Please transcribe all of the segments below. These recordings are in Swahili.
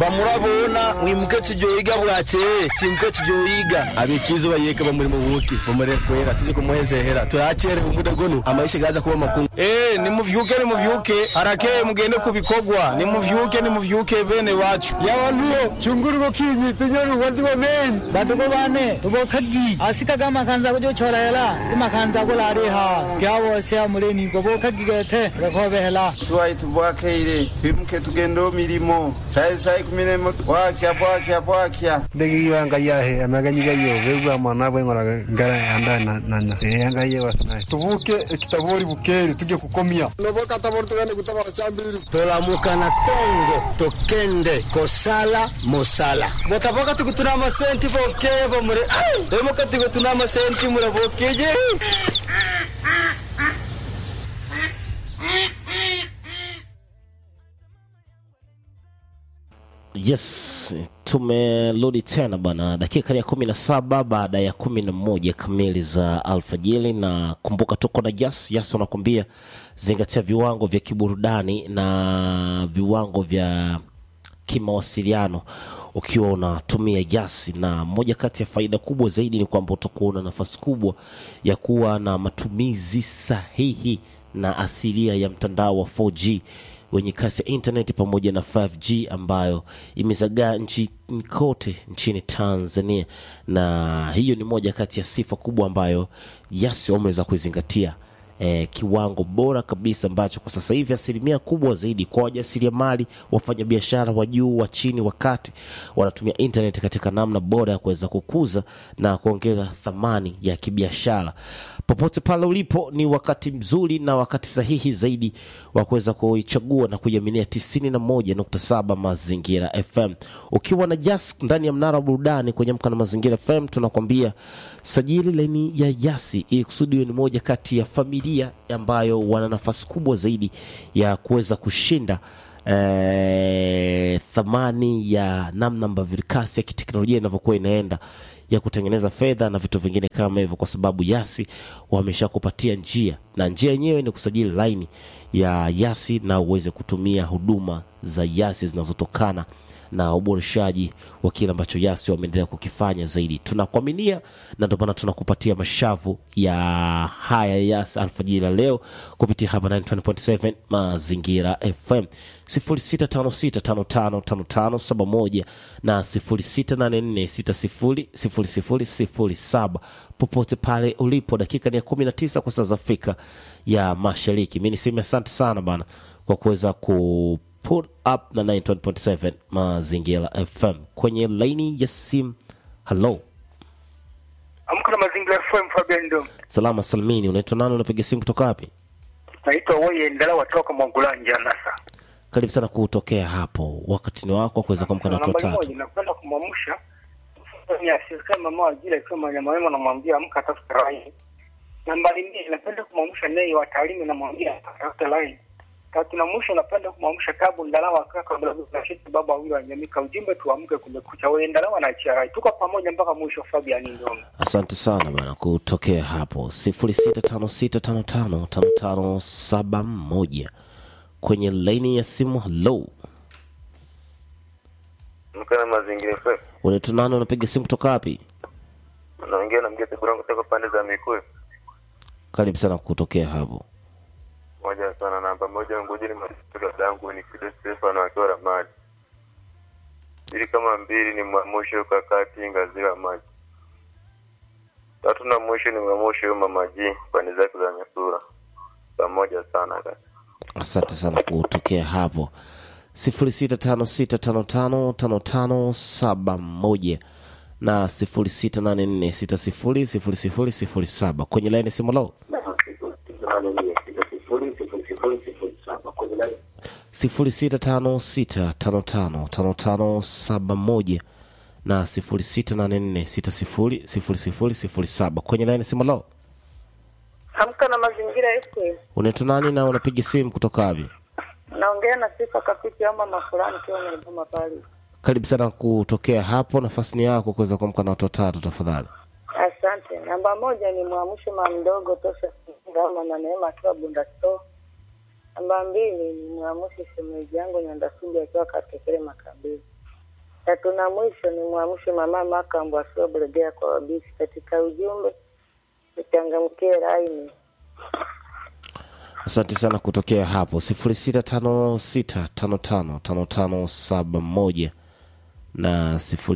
bamurabona mwimuke kijoyiga bwakeye kimuke kijoyiga abikizo bayeka bamuri mu buki bamure kwera tuje kumuhezehera turakere umuda gonu amaisha gaza kuba makungu eh nimuvyuke nimuvyuke harakeye mugende kubikogwa nimuvyuke nimuvyuke bene wacu yawantuyo chunguruko kinyi pinyoni wanzi wa men badugo bane tugo khagi asika ga makanza ko jo chora hela ti makanza ko lare ha kya wo se amule ni go bo khagi ge the rekho be hela tuwai tubwakeire twimuke tugende mirimo sai sai kumine bwakya bwakya bwakya ndegi yanga yahe amaganyiga yo bebwa mwana bwe ngora ngara anda na na na yanga ye wasna tuvuke kitabori bukeri tuje kukomia noboka tabori tugende kutabara chambiri tolamuka na tongo tokende kosala mosala botaboka tukutuna amasenti bokeye bomure tomoka tukutuna amasenti murabokeje Yes, tumerudi tena bana, dakika ya kumi na saba baada ya kumi na moja kamili za alfajiri, na kumbuka tuko na Jas Jas wanakuambia zingatia viwango vya kiburudani na viwango vya kimawasiliano ukiwa unatumia Jas, na moja kati ya faida kubwa zaidi ni kwamba utakuwa una nafasi kubwa ya kuwa na matumizi sahihi na asilia ya mtandao wa 4G wenye kasi ya intaneti pamoja na 5G ambayo imezagaa nchi kote nchini Tanzania, na hiyo ni moja kati ya sifa kubwa ambayo Yas wameweza kuizingatia eh, kiwango bora kabisa ambacho kwa sasa hivi asilimia kubwa zaidi kwa wajasiriamali, wafanyabiashara wa juu, wa chini, wa kati wanatumia internet katika namna bora ya kuweza kukuza na kuongeza thamani ya kibiashara. Popote pale ulipo, ni wakati mzuri na wakati sahihi zaidi wa kuweza kuichagua na kuiaminia 91.7 Mazingira FM. Ukiwa na Jas ndani ya mnara wa burudani kwenye mkana Mazingira FM, tunakwambia sajili laini ya Yasi ili kusudi ni moja kati ya familia ambayo wana nafasi kubwa zaidi ya kuweza kushinda eh, thamani ya namna ambavyo kasi ya kiteknolojia inavyokuwa inaenda ya kutengeneza fedha na vitu vingine kama hivyo, kwa sababu Yasi wameshakupatia njia, na njia yenyewe ni kusajili laini ya Yasi na uweze kutumia huduma za Yasi zinazotokana na uboreshaji wa kile ambacho Yasi wameendelea kukifanya zaidi. Tunakuaminia na ndio maana tunakupatia mashavu ya haya Yasi alfajiri la leo kupitia hapa 9.7 Mazingira FM 0656555571 na 0684600007 popote pale ulipo. Dakika ni ya 19 kwa saa za Afrika ya Mashariki. Mimi niseme asante sana bana kwa kuweza ku put up na 91.7 Mazingira FM kwenye laini ya simu. Hello, Amka na Mazingira FM Fabian ndo. salama salmini, unaitwa nani? Unapiga simu kutoka wapi? Naitwa Woye Ndala watoka Mwangulanja Nasa. Karibu sana kutokea hapo, wakati ni wako wa kuweza kuamka na watu Nambari watatu. moja nakwenda kumwamsha ni asirika mama wa jira ikiwa manyama wema namwambia amka tafuta rai. Nambari mbili napenda kumwamsha nei wa taalimu namwambia tafuta rai. Tatu na mwisho napenda kumwamsha tabu ndalawa kaka mdogo na shiti baba wawili wa Nyamika ujumbe tuamke kumekucha Woye Ndalawa na achia rai. Tuko pamoja mpaka mwisho Fabian ndo. Asante sana bana kutokea hapo 0656555571 kwenye laini ya simu. Hello, Amka na Mazingira FM. unaitwa nani? Unapiga simu kutoka wapi? Naongea na mgete Burango kutoka pande za Mikuyu. Karibu sana kutokea hapo. Moja sana namba moja ngojeni masuka dangu ni Fide Stefano akiwa Ramadi. Ili kama mbili ni mwamusho kakati ngazira maji. Tatu na mwisho ni mwamusho mama G pande zake za Nyasura. Pamoja sana kaka. Asante sana kutokea hapo 0656555571 na 0684600007 kwenye laini ya simu lao 0656555571 na 0684600007 kwenye laini ya simu lao Amka na mazingira FM. unaitwa nani na unapiga simu kutoka wapi Naongea na sifa kapiti ama mafurani kiwa nimepoma pale. karibu sana kutokea hapo nafasi ni yako kuweza kuamka na watu watatu tafadhali Asante. Namba moja ni mwamsho mama mdogo tosha ama na neema akiwa Bunda Store. Namba mbili ni mwamsho shemeji yangu Nyandasuli akiwa Katekele Makabili. Tatu na mwisho ni mwamshe mama Makambo asiwa Bulegea kwa wabisi. Katika ujumbe nichangamkie laini. asante sana kutokea hapo 0656555571 na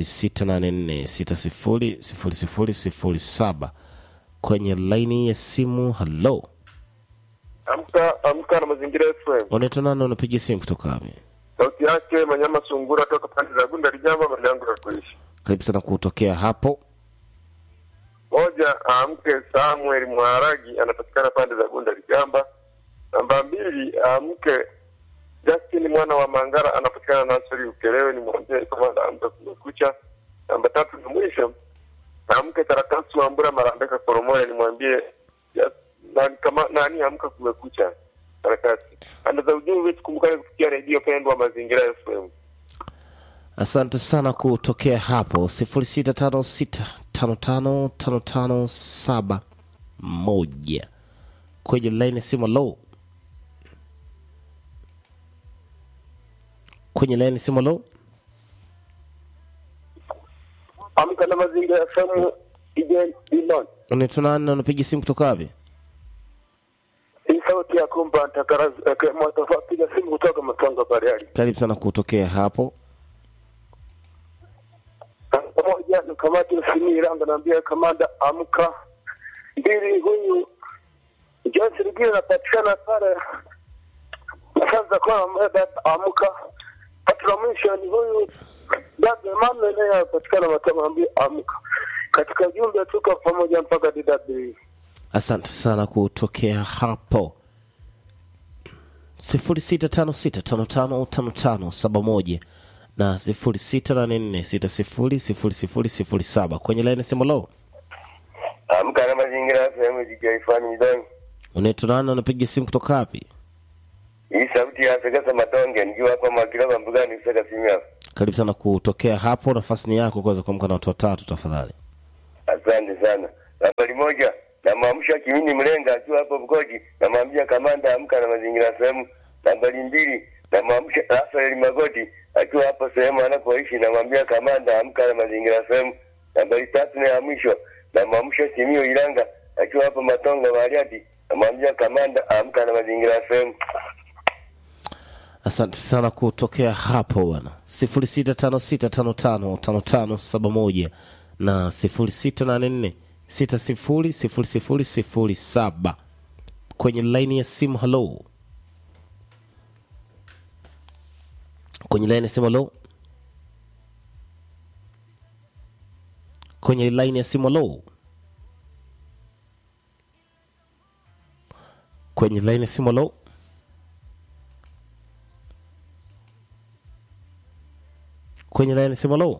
0684600007 kwenye laini ya simu halo Amka amka na mazingira FM. unaitwa nani unapiga simu kutoka wapi Sauti yake Manyama Sungura toka pande za Gunda Lijamba mali yangu ya kuishi. karibu sana kutokea hapo Moja amke Samuel Mwaragi anapatikana pande za Gunda Lijamba. Namba mbili amke Justin mwana wa Mangara anapatikana Nasri Ukelewe ni mwambie kama amka kumekucha. Namba tatu na mwisho amke Tarakasi wa Mbura Marambeka Koromore nimwambie ya- nani kama nani amka kumekucha. Tarakasi. Anda za ujumbe tukumbukane kupitia redio pendwa Mazingira FM. asante sana kutokea hapo 0656555571 kwenye laini ya simu low kwenye laini ya simu low Amka na Mazingira FM ije Dimon. unaitwa nani na unapiga simu kutoka wapi Hii sauti ya kumba ntakarazi mwatafa piga simu kutoka Matanga Bariari. karibu sana kutokea hapo Pamoja na kamati ya Simira naambia kamanda amka. Mbili huyu Joyce Rugile anapatikana pale sasa kwa mbeba amka. Tatu la mwisho ni huyu Dada Emmanuel naye anapatikana Matanga ambia amka. Katika ujumbe tuko pamoja mpaka DW. asante sana kutokea hapo 0656555571 na 0684600007 kwenye laini ya simu low Amka na Mazingira FM jikiifani midani. unaitwa nani na unapiga simu kutoka wapi Hii sauti ya Sekesa Matonge nikiwa hapa Makilaba Mbugani Seka Simia. karibu sana kutokea hapo nafasi ni yako kuweza kuamka na watu watatu tafadhali Asante sana. Nambari moja namwamsha Kimini Mlenga akiwa hapo Bukoji, namwambia kamanda amka na mazingira sehemu. Nambari mbili namwamsha Rafael Magoti akiwa hapo sehemu anapoishi, namwambia kamanda amka na mazingira sehemu. Nambari tatu na ya mwisho namwamsha Simio Ilanga akiwa hapo Matongo Bariadi, namwambia kamanda amka na mazingira sehemu. asante sana kutokea hapo bwana 0656555571 na 0684600007 kwenye laini ya simu halo kwenye laini ya simu halo kwenye laini ya simu halo kwenye laini ya simu halo kwenye laini ya simu halo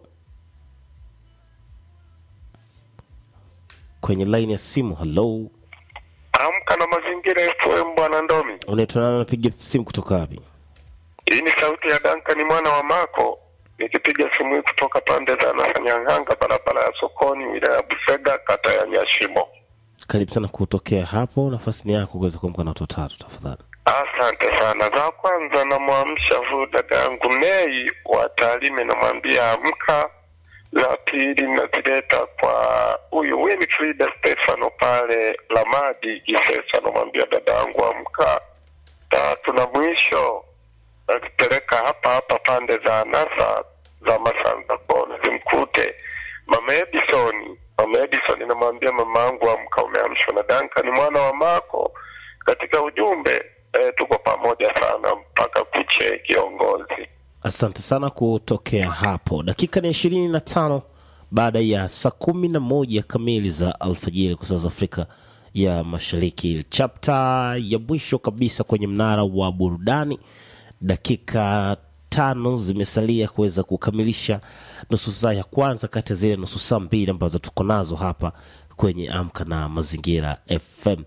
kwenye laini ya simu halo Amka na mazingira FM bwana Ndomi. unaitwa nani unapiga simu kutoka wapi Hii ni sauti ya Duncan mwana wa Mako nikipiga simu hii kutoka pande za Nasanyang'anga, barabara ya sokoni, wilaya ya Busega, kata ya Nyashimo. karibu sana kutokea hapo nafasi ni yako kuweza kuamka na watu watatu tafadhali Asante sana. Za kwanza namwamsha huyu dada yangu Nei wa Tarime, namwambia amka. Za pili nazileta kwa huyu Winfrida Stefano pale Lamadi Kisesa, namwambia dada yangu amka. Tatu na mwisho nazipeleka hapa hapa pande za Nasa za Masanza Bona, zimkute mama Edison. Mama Edison namwambia mama yangu amka, umeamshwa na Duncan mwana wa Mako katika ujumbe eh, tuko pamoja sana mpaka kuche kiongozi. asante sana kutokea hapo dakika ni ishirini na tano baada ya saa kumi na moja kamili za alfajiri kwa saa za afrika ya mashariki chapta ya mwisho kabisa kwenye mnara wa burudani dakika tano zimesalia kuweza kukamilisha nusu saa ya kwanza kati ya zile nusu saa mbili ambazo tuko nazo hapa kwenye amka na mazingira fm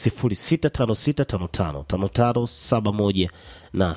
0656555571 na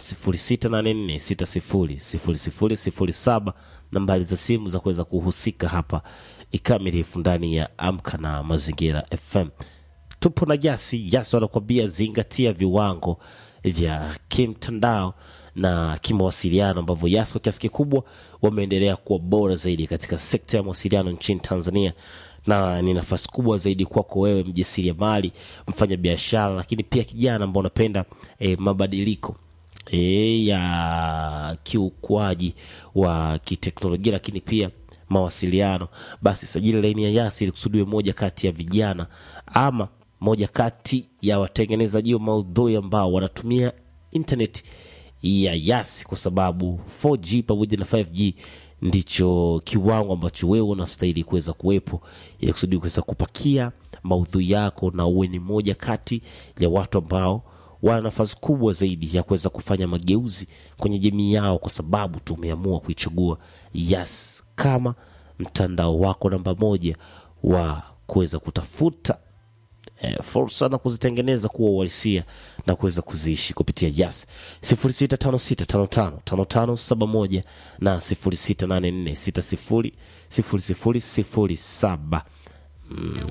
0684600007 nambari za simu za kuweza kuhusika hapa ikamilifu ndani ya amka na mazingira fm tupo na jasi jasi wanakuambia zingatia viwango vya kimtandao na kimawasiliano ambavyo Yas kwa kiasi kikubwa wameendelea kuwa bora zaidi katika sekta ya mawasiliano nchini Tanzania na ni nafasi kubwa zaidi kwako wewe mjasiriamali, mfanya biashara, lakini pia kijana ambao unapenda e, mabadiliko e, ya kiukwaji wa kiteknolojia, lakini pia mawasiliano, basi sajili laini ya Yas ili kusudiwe moja kati ya vijana ama moja kati ya watengenezaji wa maudhui ambao wanatumia internet ya Yas kwa sababu 4G pamoja na 5G ndicho kiwango ambacho wewe unastahili kuweza kuwepo ili kusudi kuweza kupakia maudhui yako na uwe ni moja kati ya watu ambao wana nafasi kubwa zaidi ya kuweza kufanya mageuzi kwenye jamii yao, kwa sababu tumeamua kuichagua Yas kama mtandao wako namba moja wa kuweza kutafuta eh, fursa na kuzitengeneza kuwa uhalisia na kuweza kuziishi kupitia Yas 0656555571 na 0684600007. Mm.